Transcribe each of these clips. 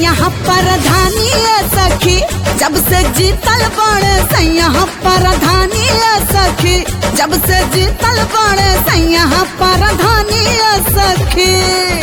सैया परधानी सखी जब से जीतल बड़े सैया परधानी सखी जब से जीतल बड़े सैया परधानी सखी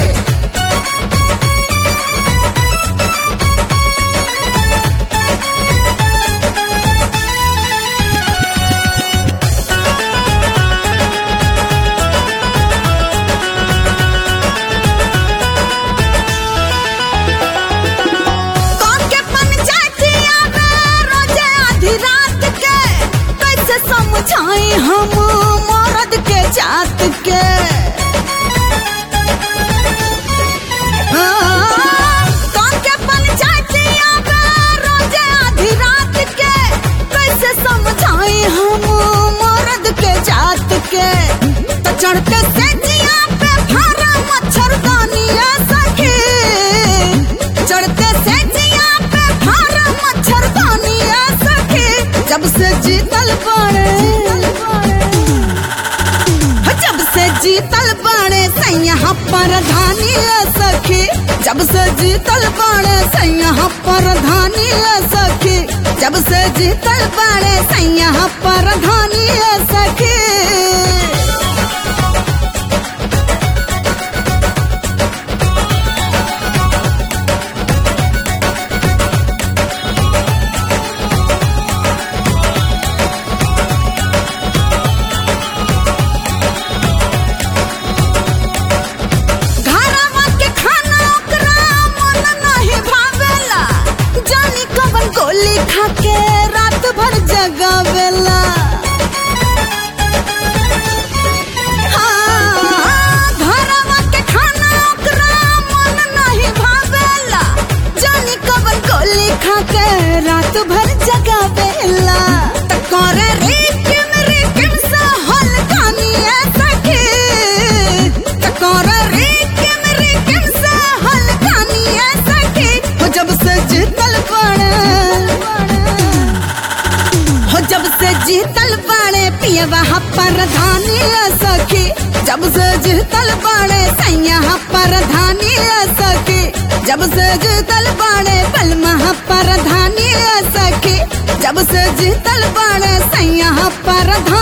के पंचायतिया में रोजे आधी रात के कैसे समझाई हम मर्द के जात के हाँ, गाँव के पंचायतिया में रोजे आधी रात के कैसे समझाई हम मर्द के जात के तो चढ़ते से जिया पे फारा मच्छरदानी सखी चढ़ते से जिया पे फारा मच्छरदानी सखी जब से जीतल बड़े जब से जीतल बड़े सैया परधानी सखी जब से जीतल बड़े सैया परधानी सखी जब से जीतल बड़े सैया परधानी सखी घरवा के खाना ओकरा मन नहीं भावेला जानी कवन गोली खा के रात भर जगावेला हाँ, घरवा के खाना ओकरा मन नहीं भावेला जानी कवन गोली खा के रात भर जगावेला त करे रे किम रे किम सा हलकानी सखी त करे रे किम रे किम सा हलकानी सखी हो जब से जीतल बड़े हो जब से जीतल बड़े पियवा परधानी सखी जब से जीतल बड़े सैया परधानी सखी जब से जीतल बड़े पलमा परधानी सखी जब से जीतल बड़े सैया परधानी